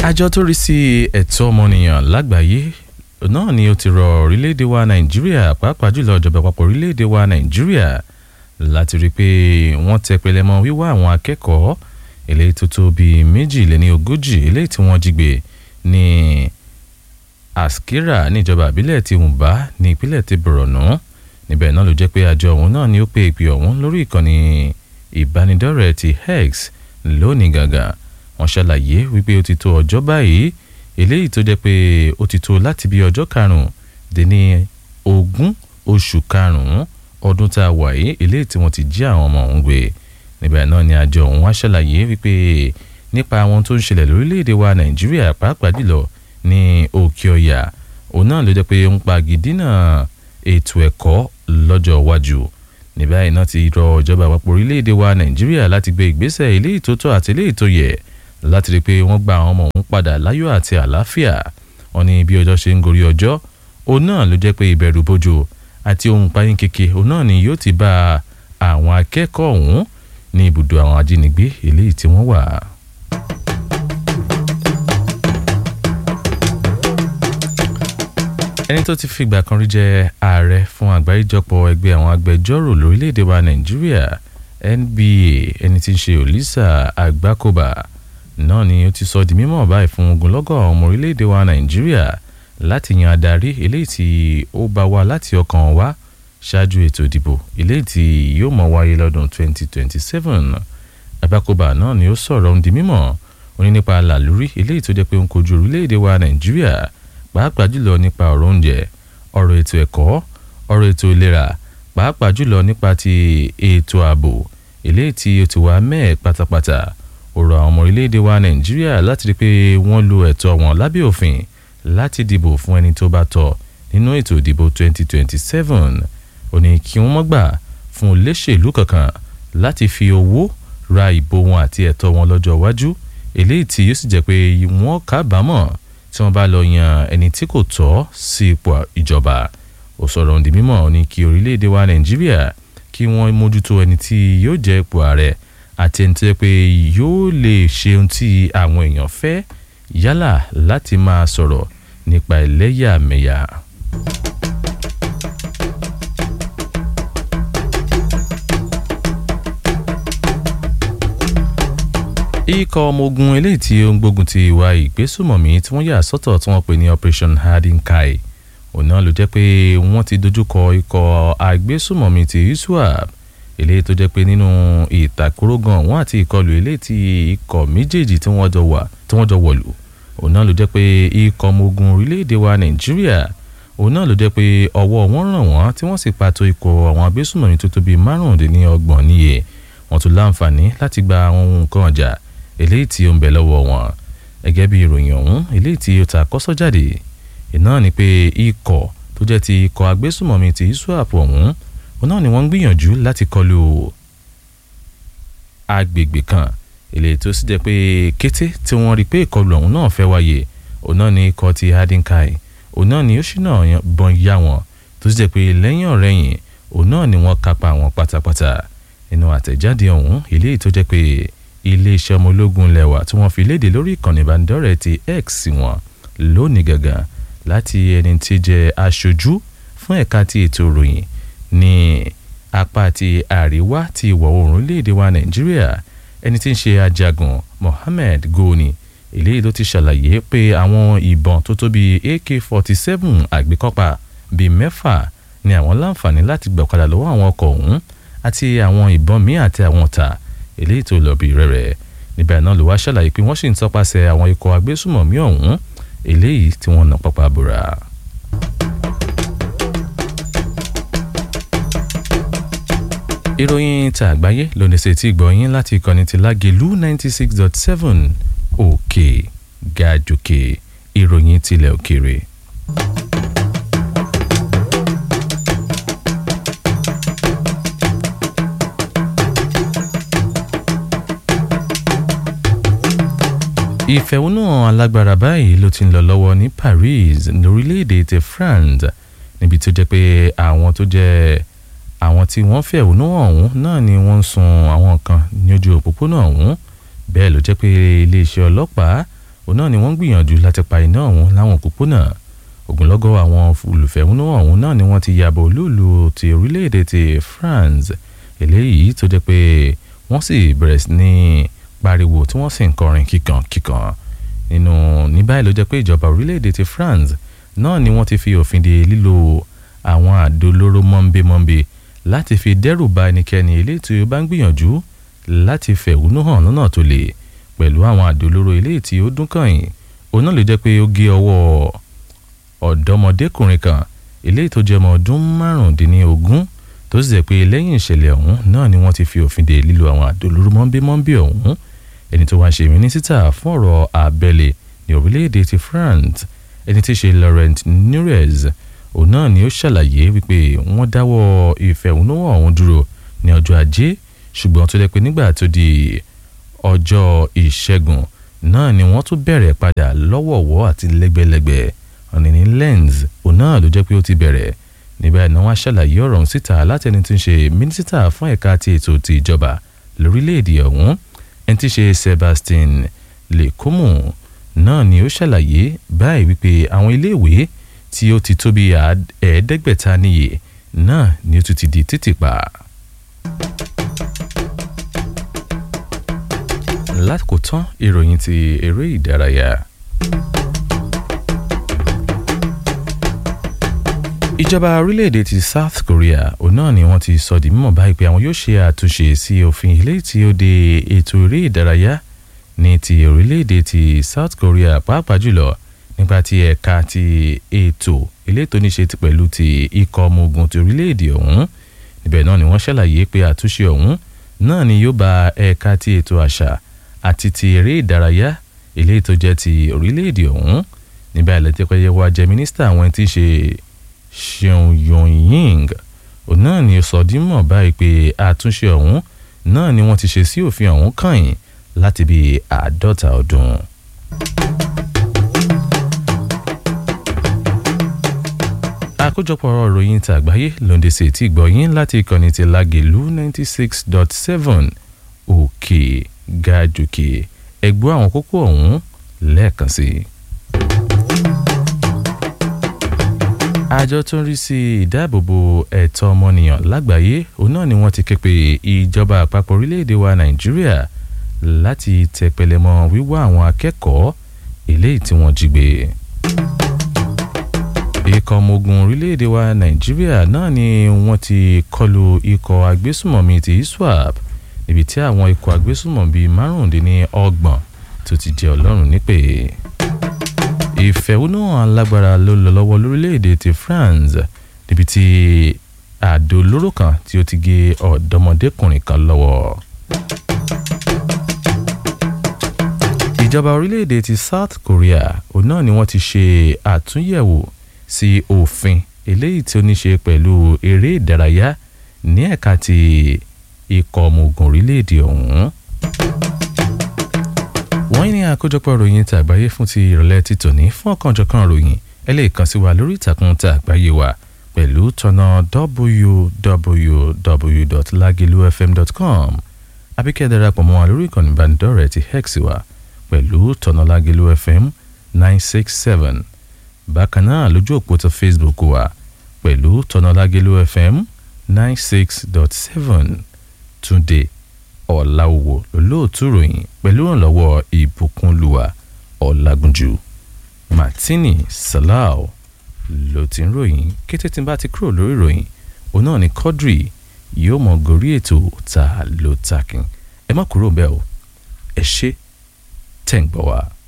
àjọ tó rí sí ẹ̀tọ́ ọmọnìyàn lágbàáyé náà ni ó ti rọ orílẹ̀-èdè wa nàìjíríà pàápàá jùlọ ìjọba àpapọ̀ orílẹ̀-èdè wa nàìjíríà láti rí i pé wọ́n tẹ pẹlẹmọ wíwá àwọn akẹ́kọ̀ọ́ eléyìí tó tó bíi méjìléní ogójì eléyìí tí wọ́n jí gbé ní askira níjọba àbílẹ̀ ti Wùnbá ní ìpínlẹ̀ ti Borno níbẹ̀ náà ló jẹ́ pé àjọ ọ̀hún náà ni ó pe ìpè ọ̀hún lórí ìkànnì ìbánidọ́rẹ̀ẹ́ ti X lónìí gàgà wọ́n ṣàlàyé wípé ó ti tó ọjọ́ báyìí eléyìí tó jẹ́ pé ó ti tó láti bí ọjọ́ karùn-ún dé ní ogún oṣù karùn-ún ọdún tá a wà yìí eléyìí tí wọ́n ti jí àwọn ọmọ ọ̀hún gbé níbẹ̀ náà ni àjọ ọ̀hún wá ṣàlàyé wípé nípa àwọn tó ń ṣẹlẹ̀ lórílẹ̀‐èdè wa Nàìjíríà pàápàá jùlọ ní òkè ọ̀yà òun náà ló jẹ́ pé ń pa gidina ètò ẹ̀kọ́ lọ́jọ́ iwájú ní báyìí náà ti rọ ìjọba àpapọ̀ orílẹ̀‐èdè wa Nàìjíríà láti gbé ìgbésẹ̀ eléyìí tó tọ́ àti eléyìí tó yẹ láti rí i pé wọ́n gba àwọn ọmọ òun padà láyọ̀ àti àlàáfíà wọn ní bí ọjọ́ ṣe ń gorí ọjọ́ òun náà ló jẹ́ pé ìbẹ̀rù bojo àti ohun páyín keke òun náà ni yóò ti bá àwọn akẹ́kọ̀ọ́ ọ̀hún ní ibùdó àwọn ajínigbé eléyìí tí wọ́n wà. ẹni tó ti fìgbà kan rí jẹ ààrẹ fún àgbáríjọpọ̀ ẹgbẹ́ àwọn agbẹjọ́rò lórílẹ̀‐èdè wa nàìjíríà NBA ẹni tí ń ṣe Olisa Agbakoba náà ni ó ti sọ di mímọ̀ báyìí fún ogunlọ́gọ̀ ọmọ orílẹ̀‐èdè wa nàìjíríà láti yan adarí eléyìí tí ó bá wá láti ọkàn wá ṣáájú ètò ìdìbò eléyìí tí yóò mọ̀ wáyé lọ́dún 2027 Agbakoba náà ni ó sọ̀rọ̀ ń di mímọ̀ ó ní nípa làlúrí eléyìí tó jẹ́ pé ó ń kojú orílẹ̀‐èdè wa nàìjíríà pàápàá jùlọ nípa ọ̀rọ̀ oúnjẹ ọ̀rọ̀ ètò ẹ̀kọ́ ọ̀rọ̀ ètò ìlera pàápàá jùlọ nípa ti ètò ààbò eléyìí tí ó ti wá mẹ́ẹ̀ pátápátá ó rọ àwọn ọmọ orílẹ̀-èdè wa nàìjíríà láti rí i pé wọ́n lo ẹ̀tọ́ wọn lábẹ́ òfin láti dìbò fún ẹni tó bá tọ́ nínú ètò ìdìbò 2027 ó ní kí wọ́n mọ́ gbà fún olóṣèlú kankan láti fi owó ra ìbò wọn àti ẹ̀tọ́ wọn lọ́jọ́ iwájú eléyìí tí yóò sì jẹ́ pé wọ́n kábàámọ̀ tí wọ́n bá lọ yan ẹni tí kò tọ́ sí ipò ìjọba ó sọ̀rọ̀ òǹdí mímọ́ ní kí orílẹ̀-èdè wa nàìjíríà kí wọ́n mójútó ẹni tí yóò jẹ́ ipò ààrẹ àti ẹni tó yẹ pé yóò lè ṣe ohun tí àwọn èèyàn fẹ́ yálà láti máa sọ̀rọ̀ nípa ẹlẹ́yàmẹ̀yà. ikọ̀ ọmọ ogun eléyìí tí ó ń gbógun ti ìwà ìgbésùmọ̀mí tí wọ́n yà sọ́tọ̀ tí wọ́n pè ní Operation Hardin Kai òun náà ló jẹ́ pé wọ́n ti dojúkọ ikọ̀ agbésùmọ̀mí ti ISWAP eléyìí tó jẹ́ pé nínú ìtàkùrọ̀gàn wọn àti ìkọlù eléyìí tí ikọ̀ méjèèjì tí wọ́n jọ wà tí wọ́n jọ wọ̀lú òun náà ló jẹ́ pé ikọ̀ ọmọ ogun orílẹ̀-èdè wa Nàìjíríà òun náà ló jẹ́ pé ọwọ́ wọn ràn wọ́n tí wọ́n sì pàtó ikọ̀ àwọn agbésùmọ̀mí tó tó bíi márùndínlọ́gbọ̀n níye wọ́n tún láǹfààní láti gba àwọn ohun nǹkan ọjà eléyìí tí ó ń bẹ lọ́wọ́ wọn gẹ́gẹ́ bí ìròyìn ọ̀hún eléyìí tí ó ta kọ́sọ́ jáde iná ni pé ikọ̀ tó jẹ́ ti ikọ̀ agbésùmọ̀mí ti ISWAP ọ̀hún òun náà ni wọ́n ń gbìyànjú láti kọlu agbègbè kan eléyìí tó sì jẹ́ pé kété tí wọ́n rí pé ìkọlù ọ̀hún náà fẹ́ wáyé òun náà ni ikọ̀ ti Hardin Kai òun náà ni ó ṣì náà bọ́n yá wọn tó sì jẹ́ pé lẹ́yìn ọ̀rẹ́yìn òun náà ni wọ́n kápá wọn pátápátá nínú àtẹ̀jáde ọ̀hún eléyìí tó jẹ́ pé iléeṣẹ́ ọmọ ológun lẹ́wà tí wọ́n fi léde lórí ìkànnì ìbánidọ́rẹ̀ẹ́ ti X wọn lónìí gangan láti ẹni tí jẹ́ aṣojú fún ẹ̀ka ti ètò ìròyìn ní apá ti àríwá ti ìwọ̀ oòrùn orílẹ̀-èdè wa Nàìjíríà ẹni tí ń ṣe ajagun Mohammed Goni eléyìí ló ti ṣàlàyé pé àwọn ìbọn tó tó bíi AK-47 àgbékọ́pà bíi mẹ́fà ni àwọn láǹfààní láti gbà padà lọ́wọ́ àwọn ọkọ̀ ọ̀hún àti àwọn ìbọn míì àti àwọn ọ̀tá eléyìí tó lọ bí rẹ̀rẹ̀ níbẹ̀ náà ló wá ṣàlàyé pé wọ́n sì ń tọpasẹ̀ àwọn ikọ̀ agbésùmọ̀mí ọ̀hún eléyìí tí wọ́n nà pápá bora. ìròyìn ta àgbáyé ló ní ṣe tí gbọ̀yìn láti ìkànnì ti lágẹ̀lú ninety six dot seven òkè gàjòkè ìròyìn tilẹ̀ òkèrè. ìfẹ̀hónúhàn alágbára báyìí ló ti ń lọ lọ́wọ́ ní Paris lórílẹ̀‐èdè ti France níbi tó jẹ́ pé àwọn tó jẹ́ àwọn tí wọ́n fẹ̀hónú ọ̀hún náà ni wọ́n ń sun àwọn kan ní ojú òpópónà ọ̀hún bẹ́ẹ̀ ló jẹ́ pé iléeṣẹ́ ọlọ́pàá òun náà ni wọ́n ń gbìyànjú láti pa iná ọ̀hún láwọn òpópónà ogunlọ́gọ̀ àwọn olùfẹ̀hónúhàn ọ̀hún náà ni wọ́n ti yàbọ̀ olúùlú ti orílẹ̀-èdè ti France eléyìí tó jẹ́ pé wọ́n sì bẹ̀rẹ̀ sí ní pariwo tí wọ́n sì ń kọrin kíkan kíkan nínú ní báyìí ló jẹ́ pé ìjọba orílẹ̀-èdè ti France náà ni wọ́n ti fi òfin de lílo àwọn àdó olóró mọ́ńbémọ́ńbé láti fi dẹ́rù ba ẹnikẹ́ni eléyìí tí ó bá ń gbìyànjú láti fẹ̀hónú hàn lọ́nà tó le pẹ̀lú àwọn àdó olóró eléyìí tí ó dún kàn-ín òun náà ló jẹ́ pé ó gé ọwọ́ ọ̀dọ́mọdékùnrin kan eléyìí tó jẹ́ ọmọ ọdún márùndínlógún tó sì jẹ́ pé lẹ́yìn ìṣẹ̀lẹ̀ ọ̀hún náà ni wọ́n ti fi òfin de lílo àwọn àdó olóró mọ́ńbémọ́ńbé ọ̀hún ẹni tó wá ṣe mínísítà fún ọ̀rọ̀ abẹ́lé ní orílẹ̀-èdè ti France ẹni tí í ṣe Laurent Nunez òun náà ni ó ṣàlàyé wípé wọ́n dáwọ́ ìfẹ̀hónúhàn ọ̀hún dúró ní ọjọ́ ajé ṣùgbọ́n tó jẹ́ pé nígbà tó di ọjọ́ ìṣẹ́gun náà ni wọ́n tún bẹ̀rẹ̀ padà lọ́wọ̀ọ̀wọ́ àti lẹ́gbẹ̀lẹ́gbẹ̀ ọ̀nì ní lens òun náà ló jẹ́ pé ó ti bẹ̀rẹ̀ níbẹ̀ náà wọ́n ṣàlàyé ọ̀rọ̀ ọ̀hún síta láti ẹni tí ń ṣe mínísítà fún ẹ̀ka ti ètò ti ìjọba lórílẹ̀‐èdè ọ̀hún ẹni tí ń ṣe Sebastian Lecornu náà ni ó ṣàlàyé báyìí wípé àwọn iléèwé tí ó ti tó bí ẹ̀ẹ́dẹ́gbẹ̀ta níye náà ni ó tún ti di títì pa. lákòótán ìròyìn ti eré ìdárayá. ìjọba orílẹ̀-èdè ti South Korea òun náà ni wọ́n ti sọ di mímọ̀ báyìí pé àwọn yóò ṣe àtúnṣe sí òfin ilé tí ó de ètò eré ìdárayá ní ti orílẹ̀-èdè ti South Korea pàápàá jùlọ nípa ti ẹ̀ka ti ètò ilé tó ní ṣe pẹ̀lú ti ikọ̀ ọmọ ogun ti orílẹ̀-èdè ọ̀hún níbẹ̀ náà ni wọ́n ṣàlàyé pé àtúnṣe ọ̀hún náà ni yóò bá ẹ̀ka ti ètò àṣà àti ti eré ìdárayá ilé tó jẹ́ ti orílẹ̀-èdè ọ̀hún níbẹ̀ lẹ́tẹ̀pẹ́yẹ wá jẹ́ mínísítà àwọn tí í ṣe Seun Yong-ying òun náà ni ó sọ dímọ̀ báyìí pé àtúnṣe ọ̀hún náà ni wọ́n ti ṣe sí òfin ọ̀hún kàn láti bí àádọ́ta ọdún. àkójọpọ̀ ọ̀rọ̀ ìròyìn tí àgbáyé lóde sí ti gbọ̀yìn láti ìkànnì ti Lágelú ninety six dot seven òkè gàjòkè ẹgbọ́ àwọn kókó ọ̀hún lẹ́ẹ̀kan sí i. àjọ tó ń rí sí ìdáàbòbò ẹ̀tọ́ ọmọnìyàn lágbàáyé òun náà ni wọ́n ti ké pe ìjọba àpapọ̀ orílẹ̀-èdè wa Nàìjíríà láti tẹpẹlẹmọ wíwá àwọn akẹ́kọ̀ọ́ eléyìí tí wọ́n jí gbé ikọ̀ ọmọ ogun orílẹ̀-èdè wa nàìjíríà náà ni wọ́n ti kọlu ikọ̀ agbésùmọ̀mí ti iswap níbi tí àwọn ikọ̀ agbésùmọ̀mí márùndínlọ́gbọ̀n tó ti jẹ́ ọlọ́run nípè. ìfẹ̀hónúhàn alágbára ló lọ lọ́wọ́ lórílẹ̀-èdè ti France níbi tí àdó olóró kan tí ó ti gé ọ̀dọ́mọdékùnrin kan lọ́wọ́. ìjọba orílẹ̀-èdè ti South Korea òun náà ni wọ́n ti ṣe àtúnyẹ̀wò sí òfin eléyìí tí ó ní ṣe pẹ̀lú eré ìdárayá ní ẹ̀ka ti ikọ̀ ọmọ ogun orílẹ̀-èdè ọ̀hún. wọ́n ní àkójọpọ̀ ròyìn tí àgbáyé fún ti ìrọ̀lẹ́ ti tòní fún ọ̀kanjọ̀kan ròyìn ẹ lè kàn sí wa lórí ìtàkùn tí àgbáyé wa pẹ̀lú tọ̀nà www.lagilufm.com àbíkẹ́ darapọ̀ mọ́ wa lórí ìkànnì ìbánidọ́rẹ̀ẹ́ ti hex wa pẹ̀lú tọ̀nà Lágelú FM nine six seven bákan náà lójú òpó tó Facebook wa pẹ̀lú tọ́nàlágélú FM nine six dot seven túnde ọ̀làwò lólóòtú ròyìn pẹ̀lú ìrànlọ́wọ́ ìbùkúnlùwà ọ̀làgúnjù martini salau ló ti ń ròyìn kété tí n bá ti kúrò lórí ìròyìn òun náà ni Quadri yóò mọ gorí ètò ta ló takin ẹ má kúrò bẹ́ẹ̀ o ẹ ṣé tẹ̀ ń gbọ́ wa.